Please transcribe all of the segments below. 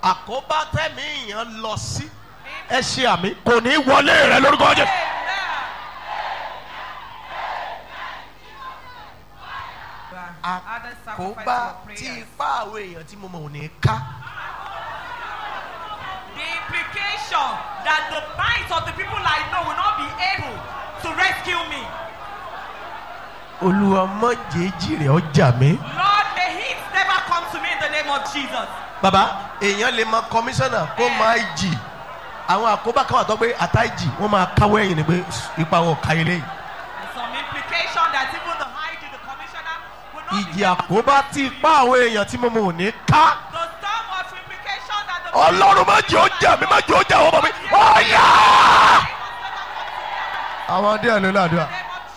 àkóbá tẹ̀mí èèyàn lọ sí ẹ ṣe àmì kò ní í wọlé rẹ lórúkọ jẹ. àkóbá tí ipá àwọn èèyàn tí mo mọ̀ ò ní ká. The implication that the minds of the people I know will not be able to rescue me. olúwa mọ̀jẹ̀ẹ́jì rẹ̀ ọjà mi. Lord, may it never come to me in the name of Jesus. bàbá èèyàn lè mọ kọmíṣánná kó máa jì àwọn àkóbá kan wà tó pé àtàjì wọn máa káwọ́ ẹ̀yìn ni pé ipa wọn ò ká ilé yìí. There's some implication that even the high the commissioner will not ìjì be able to àkóbá tí ipá àwọn èèyàn tí mo mọ̀ ò ní ká. The storm of implication that the ọlọ́run má jẹ́ ó jà mí má jẹ́ ó jà wọ́n bọ̀ mí. ọ̀yà. àwọn díẹ̀ ló ládùúgbà.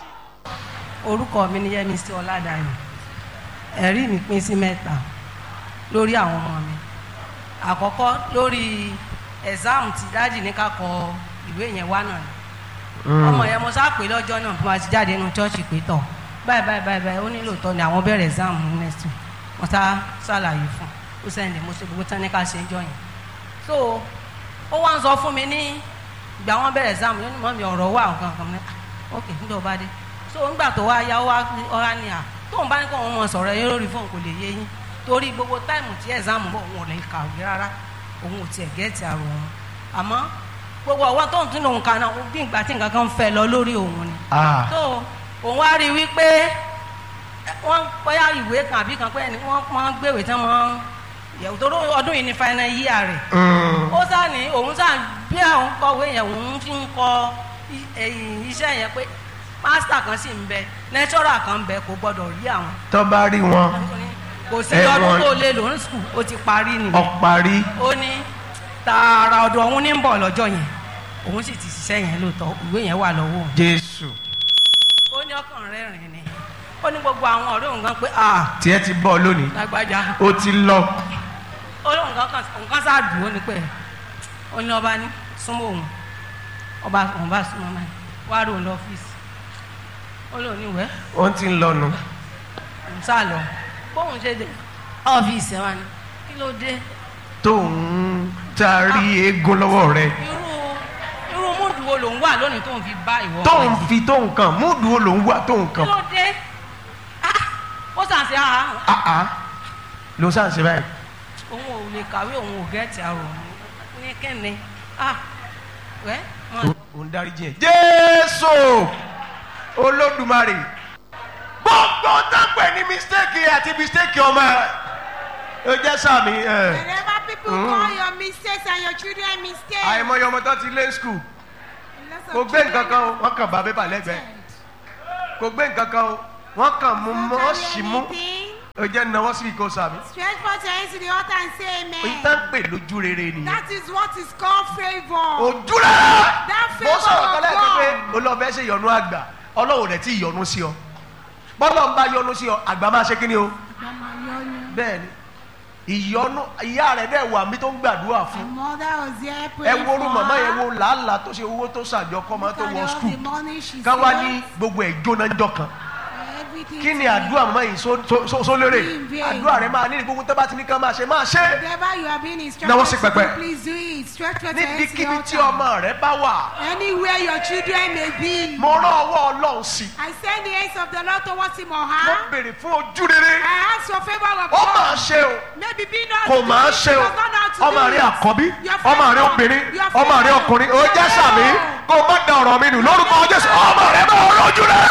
orúkọ mi ni yẹmísí ọládàáyọ ẹ̀rí mi pín sí mẹ́ta lórí àwọn ọmọ mi àkọ́kọ́ lórí ẹ̀sáàmù tí dájì ní ká kọ ìwé yẹn wá náà ni ọmọ yẹn mo sáà pé lọ́jọ́ náà bí wọ́n ti jáde nínú chọ́ọ̀chì pé tọ̀ báyìí báyìí báyìí báyìí ó nílò tọ́ ni àwọn bẹ̀rẹ̀ ẹ̀sáàmù next week wọ́n sá ṣàlàyé fún un ó sẹ́ndẹ̀ mo ṣe gbogbo tán ní ká ṣe ń jọ yẹn so ó wá ń sọ fún mi ní ìgbà wọn bẹ̀rẹ̀ ẹ̀sáàmù yóò ní mọ́ mi ọ̀rọ̀ wà nǹkan kan ní ah, ok nígbà ó bá dé so ńgbà tó wá yá ó wá ọ̀rá ni à tóun bá ní kó òun mọ̀ sọ̀rọ̀ yẹn lórí fóun kò lè yé yín torí gbogbo táìmù tí ẹ̀sáàmù bọ̀ òun ò lè kàwé rárá òun ò tiẹ̀ gẹ́ẹ̀tì àrò òun àmọ́ gbogbo ọwọ́ tóun tún lòun kan náà bí ìgbà tí nǹkan kan ń fẹ́ lọ lórí òun ni Ah. so òun wá rí i wípé wọ́n bóyá ìwé kan àbí kan pé ẹni wọ́n máa ń gbéwèé tí wọ́n máa ń yẹ̀wò tó ọdún yìí ní final year rẹ̀ Mm. ó sá ní òun sá bí àwọn kọ̀wé yẹn òun fi ń kọ i- ẹ̀yìn iṣẹ́ yẹn pé pásítà kan sì ń bẹ lẹ́tọ́rà kan ń bẹ kò gbọ́dọ̀ rí àwọn tó bá rí wọn kò sí Ẹ, ọdún wọn- tó lé lòún sùkúl ó ti parí nìyẹn ọparí ó ní tààrà ọ̀dọ̀ òun ní ń bọ̀ lọ́jọ́ yẹn òun sì ti ṣiṣẹ́ yẹn lóòótọ́ ìwé yẹn wà lọ́wọ́ òun jésù ó ní ọkàn rẹ̀ rìn ni ó ní gbogbo àwọn ọ̀rẹ́ òun kan pé ah tiẹ̀ ti bọ̀ lónìí lágbájá ó ti lọ ó lóun kan kan òun kan sáà dùn ó ní pé ó ní ọba ní súnmọ́ òun ọba òun bá súnmọ́ máa wá rò ó lọ́fíìsì ó lóun ní ìwẹ́ ó ti ń lọnu òun sá lọ bóun ṣe dé ọ́fíìsì ẹ̀ wá ní kí ló dé tóun taari eégún lọ́wọ́ rẹ̀ irú irú múdù wo lòun wà lónìí tóun fi bá ìwọ tóun ọmọ yìí? fi tóun kàn múdù wo lòun wá tóun kí kàn ló dé Ah, ó sàn sí àhà áá ló sàn ṣe báyìí òun ò lè kàwé òun ò gẹ́ẹ̀tì àrò òun ní kíni ah wẹ́ mọ̀ òun dárí jẹ jésù olódùmarè gbogbo dápẹ́ ní mistake àti mistake ọmọ ẹ ó jẹ́ sàmì ẹ Whenever people call your mistakes and your children mistakes, àìmọye ọmọ tó ti lé skul lots of kò gbé nǹkan children kan o wọ́n kàn bá pépà lẹ́gbẹ̀ẹ́ kò gbé nǹkan kan o wọ́n kàn mú mọ́ Don't sí carry mú anything. ó jẹ́ náwó síbi kò sàmì Stretch forth your hands to the altar and say èyí tá ń amen. pè lójú rere nìyẹn That is what is called favor. ojú rere That mo favor sọ̀rọ̀ kan of lẹ́ẹ̀kan pé God. olóòfẹ́ ṣe yọnu àgbà ọlọ́wọ́ rẹ̀ tí yọnu sí ọ bọ́lá ń bá yọnu sí ọ àgbà máa ṣe kí ni o bẹ́ẹ̀ ni ìyọnu ìyá rẹ̀ dẹ̀ wà mí tó ń gbàdúrà My fún mother was there ẹ praying wo orú for màmá yẹn her. wo làálàá tó ṣe owó tó ṣàjọ kọ́ máa tó Look at wọ all skul the money she ká wá saved. ní gbogbo ẹ̀ jóná ń jọkan Everything kí ni to àdúrà màmá yìí só- só- só- sólérè In vain. àdúrà rẹ̀ máa ní ní gbogbo tó bá ti ní ká máa ṣe máa ṣe Whatever you are being Náwó sí instructed to pẹpẹ. do, please do it. Stretch forth your hands to the níbikíbi tí altar. ọmọ rẹ̀ bá wà Anywhere your children may be. mo rán ọwọ́ ọlọ́run sí I send the hands of the Lord towards him or mo her. béèrè fún ojú rere I ask for favor of ó máa God. ṣe o Maybe be not kò to do máa it, ṣe o does not know how to ọmọ do rẹ it. àkọ́bí Your ọmọ rẹ favor, obìnrin your ọmọ rẹ favor, ọkùnrin ó your jẹ́ sàmì favor. kó o má da ọ̀rọ̀ mi nù lórúkọ jésù ọmọ rẹ bá ọ̀rọ̀ ojú rẹ.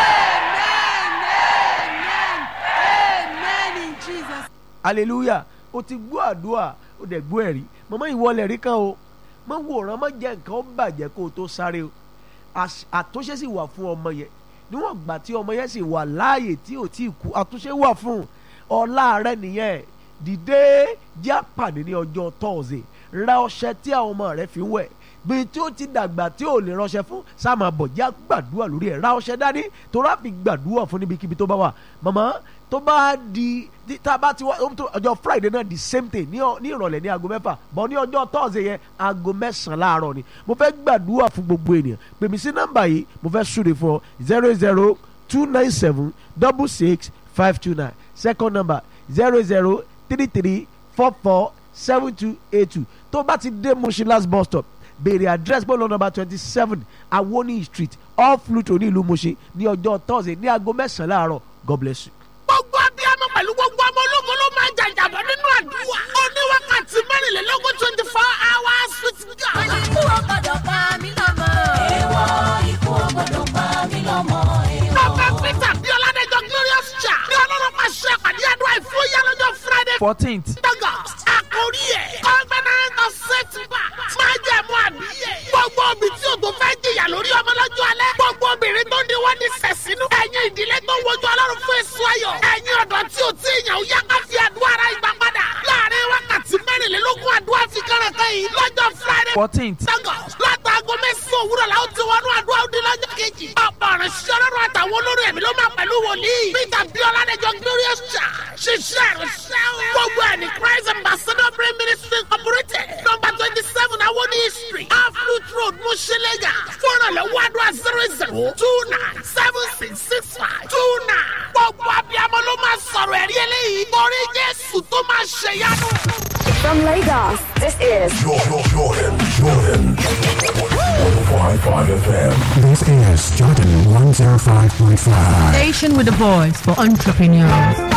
Amen. Amen. Amen in Jesus. hallelujah o ti gbọ́ àdúrà o dẹ̀ gbọ́ ẹ̀rí màmá ìwọlẹ̀ rí kan o má wòran má jẹ́ nǹkan ó bàjẹ́ kó o tó sáré o Àṣ- àtúnṣe sì wà fún ọmọ yẹn níwọ̀n gbà tí ọmọ yẹn sì wà láàyè tí ò tí ì kú àtúnṣe wà fún un. ọlá rẹ nìyẹn dìde jẹ́ àpàdé ní ọjọ́ tọ́ọ̀sì ra ọṣẹ tí àwọn ọmọ rẹ fi ń wẹ̀ bí tí ó ti dàgbà tí ò lè ránṣẹ́ fún sáàmà bọ̀ já gbàdúrà lórí ẹ̀ ra ọṣẹ dání tó rà fi gbàdúrà fún níbikíbi tó bá wà màmá tó bá di tí- tá a bá ti wá ó tó- ọjọ́ friday náà the same thing ní ọ- ní ìrọ̀lẹ́ ní aago mẹ́fà bọ̀ ní ọjọ́ thursday yẹn aago mẹ́sàn-án láàárọ̀ ni mo fẹ́ gbàdúrà fún gbogbo ènìyàn pè mí sí nọ́mbà yìí mo fẹ́ súre fún ọ zero zero two nine seven double six five two nine second number zero zero three three four four seven two eight two tó bá ti dé Mushin last bus stop béèrè address bọ́ọ̀lù number twenty seven awoni street off Luto ní ìlú Mushin ní ọjọ́ Thursday ní aago mẹ́sàn-án láàárọ̀ God bless you. gbogbo abiyamọ pẹ̀lú gbogbo ọmọ ológun ló máa jàjàbọ̀ nínú àdúrà. ó ní wákàtí mẹ́rìnlélógún twenty four hours with God. ikú ò gbọdọ̀ pa mí lọ́mọ. èèwọ̀ ikú ò gbọdọ̀ pa mí lọ́mọ. Bàbá Peter bí Ọládẹ́jọ́ Glorious Cha ní ọlọ́run máa ṣe àpàdé àdúrà ìfúyà lọ́jọ́ Friday fourteenth August. Àkórí ẹ̀ Covenant of Setback máa jẹ́ mú àbíyè. Gbogbo obì tí o tó fẹ́ jìyà lórí ọmọ lọ́jọ́ alẹ́. Gbogbo obìnrin tó ní wọ́n ní sẹ̀sínú. Ẹ̀yin ìdílé tó wojú ọlọ́run fún èso ayọ̀. Ẹ̀yin ọ̀dọ́ tí o tí ìyàn ó yá ká fi àdúrà ara ìgbà padà. Láàárín wákàtí mẹ́rìnlélógún àdúrà fi kẹ́rẹ̀kẹ́ yìí lọ́jọ́ Friday fourteenth Lagos látàgọ́ mẹ́sàn-án òwúrọ̀ la ó ti wọnú àdúrà òde lọ́jọ́ kejì. ọ̀pọ̀ ọ̀rọ̀ ṣiṣẹ́ ọlọ́run àtàwọn olórí ẹ̀mí ló máa pẹ̀lú wòlíì. Peter Biola Adéjọ Glorious Church ṣiṣẹ́ ìrìnsẹ́ o. gbogbo ẹ̀ ní Christ Ambassador Brain Ministry Incorporated number twenty seven Awoni Street Aflut Road Mushilega fúnra lọ́wọ́ àdúrà zero zero two nine seven six six five two nine. gbogbo abiyamọ ló máa sọ̀rọ̀ ẹ̀rí eléyìí torí Jésù tó máa ṣèyanu. From Lagos, this is Jordan, Jordan, Jordan. 105.5 FM. This is Jordan 105.5. Station with a voice for entrepreneurs.